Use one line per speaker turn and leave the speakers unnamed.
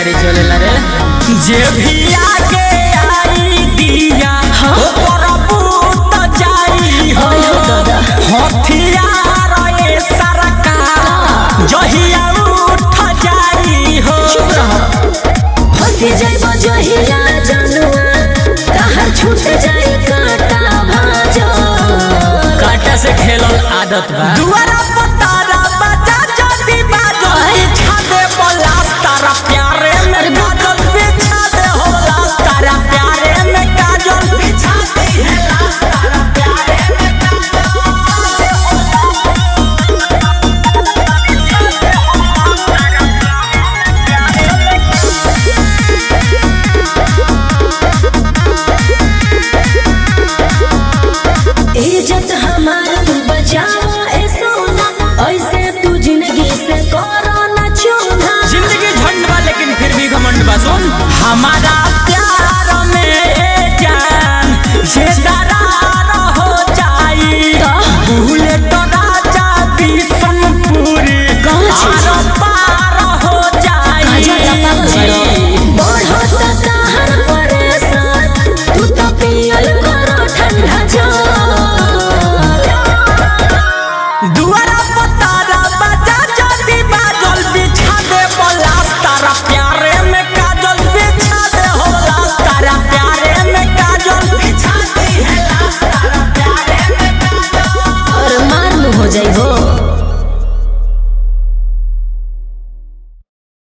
गाड़ी चलेला रे जे भी आगे आई दिया ओकर बूत जाई हो हथियार ए सरकार जहिया उठ जाई हो
फंसी जाइबो जहिया जनुआ कहाँ छूट जाई कांटा भाजो
काटा से खेलल आदत बा दुआरा पतारा बजा जदी बाजो बिछा दे बलास तारा प्यारे में काजल बिछा दे हो लास तारा प्यारे में काजल बिछा दे है लास तारा प्यारे में
इज्जत हमार तू बचावा ए सोना ऐसे तू जिंदगी से करो न चूना
जिंदगी झंड बा लेकिन फिर भी घमंड बा सुन हमारा प्यार में ए जान जे दरार हो जाई भूले तो राजा बिशनपुरी आर पार हो जाई
बढ़त कहर परेशान तू तो पियल करो ठंडा जो
दुआरा पतारा बजा जदी बाजल बिछा दे बलास तारा प्यारे में काजल बिछा दे हो लास तारा प्यारे में काजल बिछा दे है लास तारा प्यारे में काजल
और मार हो जाई हो